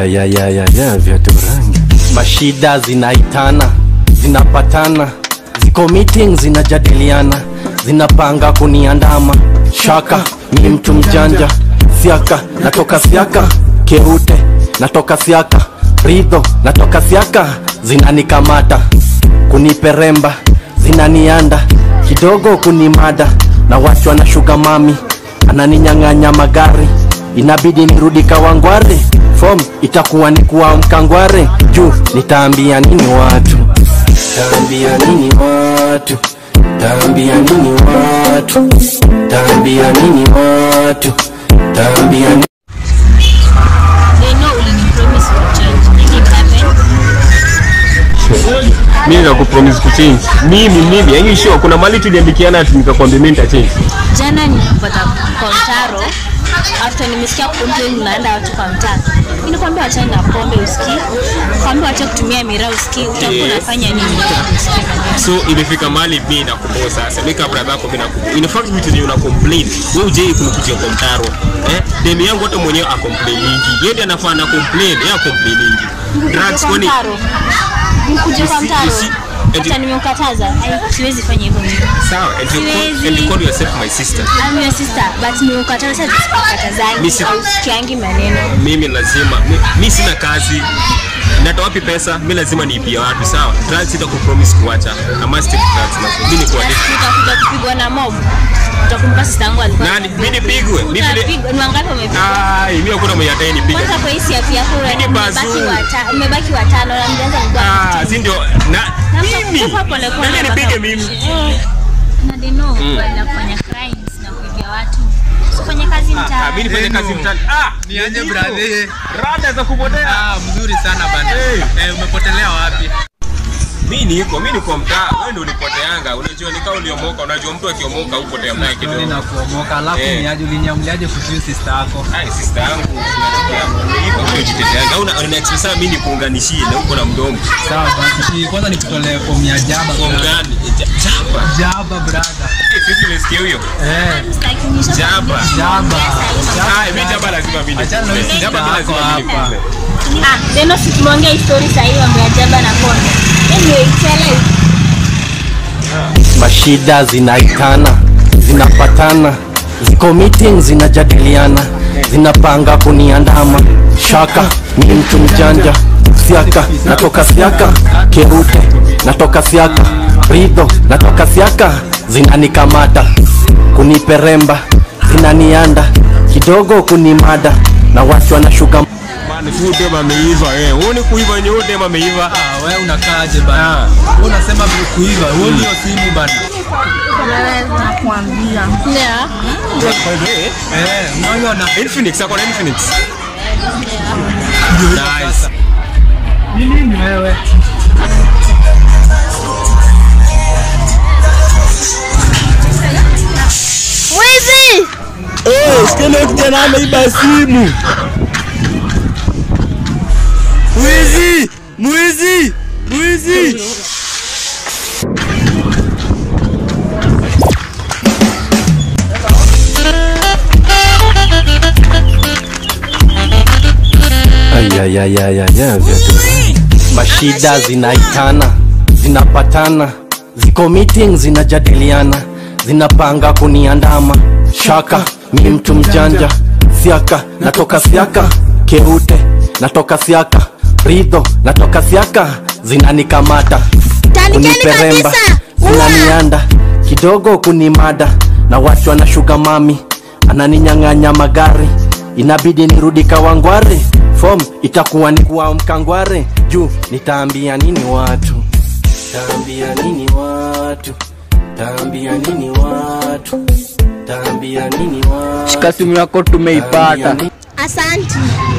Ayayayayaya, viatu rangi. Mashida zinaitana, zinapatana, ziko meeting zinajadiliana, zinapanga kuniandama. Shaka mi mtu mjanja, siaka natoka siaka, keute natoka siaka, ridho natoka siaka, zinanikamata kuniperemba, zinanianda kidogo kunimada, na watu wanashuga mami, ananinyang'anya magari inabidi nirudi Kawangware, form itakuwa ni kuamka Ngware juu nitaambia nini watu, taambia nini watu, taambia nini watu, taambia nini watu, taambia nini They know ulinipromise kuchange. Did it happen? mimi nakupromise kuchange mimi mimi yani sure kuna mali tuliandikiana ati nikakwambia mimi nitachange Jana nilipata kwa mtaro after nimesikia complain unaenda watu kwa mtaa. Mimi nikwambia wachane na pombe usikii. Kwambia wacha kutumia miraa usikii. Utakuwa unafanya nini? so imefika mahali mimi nakuboa sasa mimi kabla yako mimi nakuboa in fact vitu zenye una complain wewe uje kunikujia kwa mtaro eh demi yangu hata mwenyewe a complain nyingi yeye ndiye anafaa na complain yeye a complain nyingi drugs Kwa kwani mtaro. Mkuje kwa Isi- mtaro. isi- eti- Hata nimekataza. Ai, Siwezi fanya hivyo mimi. sawa and you call, Siwezi. and you call yourself my sister I'm your sister, but nimekataza Mi tusikatazangi si- au sikiangi maneno. mimi lazima mi, mi sina kazi natoa wapi pesa mi lazima niipia watu sawa drugs ita kupromise kuacha I must take drugs na mimi ni kwa Utakuja kupigwa na mob. Utakumbuka sister yangu alikuwa. nani mimi nipigwe mimi vile Utapigwa. Ni wangapi wamepigwa? ai mimi hakuna mwenye atai nipiga Kwanza kwa hii siafu yako Mimi umebaki bazuu. wata- umebaki watano na mjanza ah si ndio na mimi nani nipige mimi na they know na kufanya crimes na kuibia watu. Usifanye kazi ah mtaa. mimi nifanye kazi mtani ah Niaje niko. brother? rada za kupotea Ah, mzuri sana bana. Hey. Eh, umepotelea wapi? mimi niko mimi niko mtaa wewe ndio ulipoteanga unajua nikao uliomoka unajua mtu akiomoka upotea naye Ndio kidogo nakuomoka. Alafu Eh. niaje uliniamuliaje kuhusu sister yako? Ai, sister yangu hivyo ndio jiteteanga. Au una una expect sana mimi nikuunganishie na uko na mdomo. Sawa basi. Kwanza nikutolee fomu ya jaba. Kwa brother. mgani? Ja- Jaba. Jaba brother. Eh, Sisi umesikia huyo? Eh, Sitaki nisha- Jaba. jaba. Ah, mimi jaba lazima mimi. Achana na nikule. sister Jaba mimi yako lazima mimi. hapa. nikule. Ah, Deno si tumeongea histori sahihi mambo ya jaba na pombe. Anyway, tell us. mashida zinaitana zinapatana ziko meeting zinajadiliana zinapanga kuniandama shaka mi mtu mjanja siaka natoka siaka keute natoka siaka ridho natoka siaka zinanikamata kuniperemba zinanianda kidogo kunimada na watu wanashuga Bana, si huyu dem ameiva eh. Huoni kuiva yenye huyu dem ameiva? Ah, wewe unakaaje bana? Wewe unasema vile kuiva. Wewe ndio simu bana. Yeah. Eh, unaona Infinix, ako na Infinix. ndio Nice. sasa. Ni nini wewe? Mwizi! Sikile kijana ameiba simu. Mwizi! Mwizi! Mwizi! Ayayayayaya, viatu rangi. Mashida zinaitana, zinapatana, ziko meeting zinajadiliana, zinapanga kuniandama. Shaka mi mtu mjanja, siaka natoka siaka, keute natoka siaka, ridho natoka siaka, zinanikamata kuniperemba, zinanianda kidogo kunimada, na watu wanashuga mami, ananinyang'anya magari, inabidi nirudi Kawangware, form itakuwa ni kuamka Ngware, juu nitaambia nini watu, taambia nini watu, taambia nini watu, taambia nini watu. Shika simu yako Taambia tumeipata. nini- Asanti.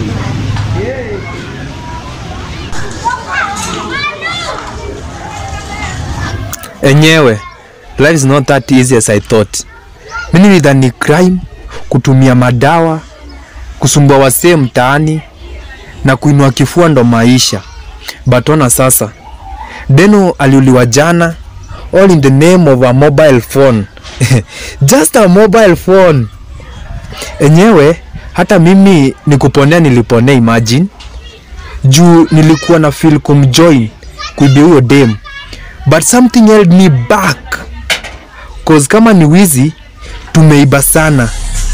Enyewe, life is not that easy as I thought. Mimi nidhani crime, kutumia madawa, kusumbua wasee mtaani na kuinua kifua ndo maisha. But ona sasa, Deno aliuliwa jana all in the name of a mobile phone. Just a mobile phone. Enyewe hata mimi nikuponea niliponea imagine. juu nilikuwa na feel kumjoin kuibia huyo dem but something held me back cause kama ni wizi tumeiba sana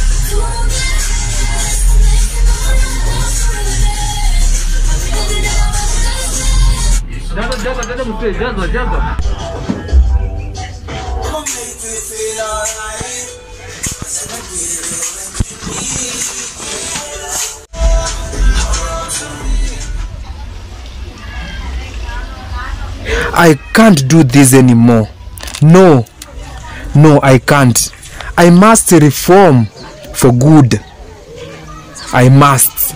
I can't do this anymore. No, no, I can't. I must reform for good. I must.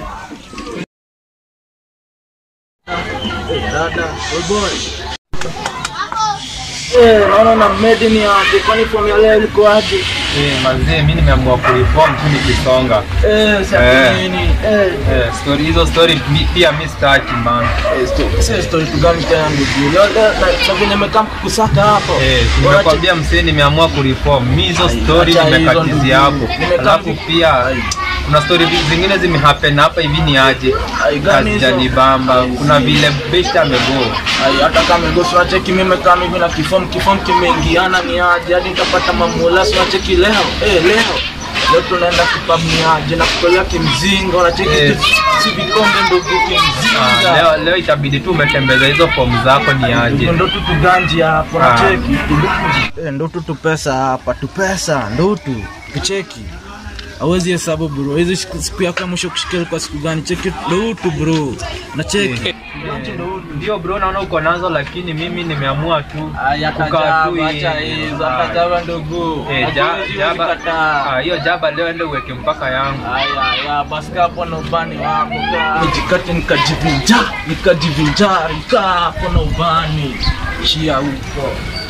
naona na medi ni aje kwani fomu ya leo liko aje Eh, mazee mi nimeamua kureform tu nikisonga. eh Eh. sasa nini eh Eh, story hizo story mi- pia mi staki man. eh, sto- sasa story tu gani tena ndugu leo leo na- na venye nimekaa kukusaka hapo Eh, Bora nimekwambia msee nimeamua kureform. Mi hizo Ai, story acha hizo nimekatizia ndugu. hapo. Nimekaa Alafu vi- pia Ai. kuna story vi- zingine zimehappen hapa hivi ni aje. Ai, gani hizo? Hazijanibamba. Kuna vile best amego. Ai, hata kama ngosi wacheki mimi kama hivi na kifomu kifomu kimeingiana ni aje hadi nitapata mamula si wacheki leo eh leo leo tunaenda kupamiaje na kutolea kimzinga unacheki Eh. si vikombe ndugu Ah, kimzinga leo leo itabidi tu umetembeza hizo form zako ni aje. ndo tu tuganji hapo Ah. nacheki Eh, ndo tu tupesa hapa tupesa ndo tu kicheki awezi hesabu bro hizi siku siku yako ya mwisho kushikili kwa siku gani cheki ndo tu bro nacheki Ndio bro, naona uko nazo, lakini mimi nimeamua tu kukaa tu hivi. Ah. ndugu Eh, ja- jaba ah, hiyo jaba leo ende uweke mpaka yangu. baskapo na ubani wako nijikate nikajivinja nikajivinjari kaa hapo na ubani chia huko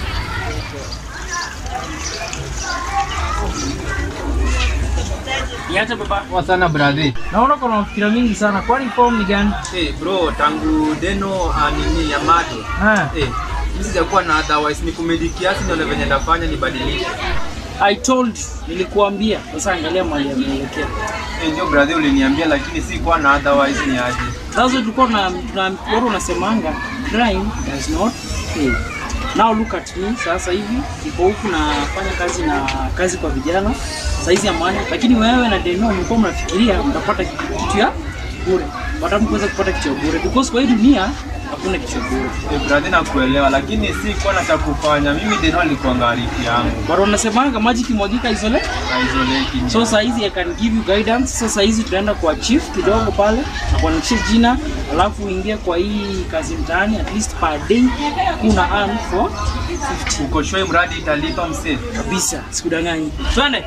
Niache baba. Poa sana brother. Naona kuna mafikira mingi sana. Kwani form ni gani? Hey bro, tangu deno anini ya mado Ah. hey, mi sijakuwa na otherwise ni kumedi kiasi nione venye ndafanya nibadilishe. I told you, nilikuambia. Sasa angalia mahali ameelekea. Hey, ndio brother uliniambia, lakini si kuwa na otherwise ni aje. Sasa tulikuwa na na watu unasemanga crime does not pay. Now look at me sasa hivi niko huku nafanya kazi na kazi kwa vijana saizi ya mwana, lakini wewe na Deno mlikuwa mnafikiria mtapata kitu ya bure, but kuweza kupata kitu ya bure because kwa hii dunia hakuna kitu ya bure. Hey, brother nakuelewa, lakini si kuwa na cha kufanya. Mimi deno alikuwa ngarifi yangu But unasemanga maji kimwagika isole na isolate so saizi I can give you guidance. So saizi tunaenda kwa chief kidogo pale na kuandikisha jina, alafu uingie kwa hii kazi mtaani, at least per day kuna earn for 50 uko sure mradi italipa msee. kabisa, sikudanganyi. Twende.